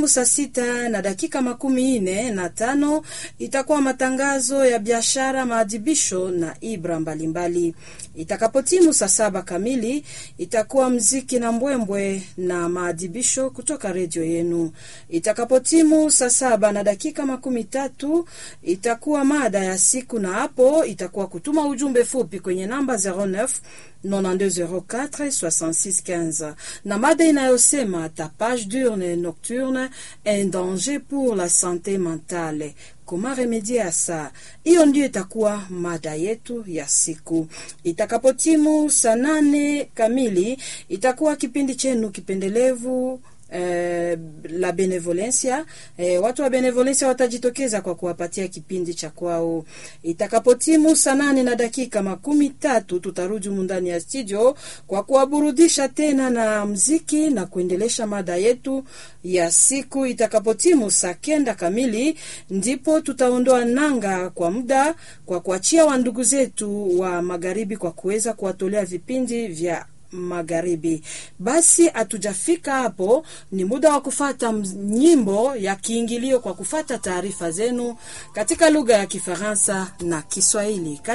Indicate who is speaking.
Speaker 1: Itakapotimu saa sita na dakika makumi nne na tano itakuwa matangazo ya biashara, maadhibisho na ibra mbalimbali. Itakapotimu saa saba kamili itakuwa mziki na mbwembwe na maadhibisho kutoka redio yenu. Itakapotimu saa saba na dakika makumi tatu itakuwa mada ya siku, na hapo itakuwa kutuma ujumbe fupi kwenye namba 09 9204 6615 na mada inayosema tapage diurne nocturne un danger pour la sante mentale Comment remédier à ça? Hiyo ndio itakuwa mada yetu ya siku. Itakapotimu saa nane kamili itakuwa kipindi chenu kipendelevu Eh, la benevolencia eh, watu wa benevolencia watajitokeza kwa kuwapatia kipindi cha kwao. Itakapotimu saa nane na dakika makumi tatu tutarudi humu ndani ya studio kwa kuwaburudisha tena na mziki na kuendelesha mada yetu ya siku. Itakapotimu saa kenda kamili ndipo tutaondoa nanga kwa muda kwa kuachia wandugu zetu wa magharibi kwa kuweza kuwatolea vipindi vya magharibi. Basi hatujafika hapo, ni muda wa kufata nyimbo ya kiingilio kwa kufata taarifa zenu katika lugha ya Kifaransa na Kiswahili.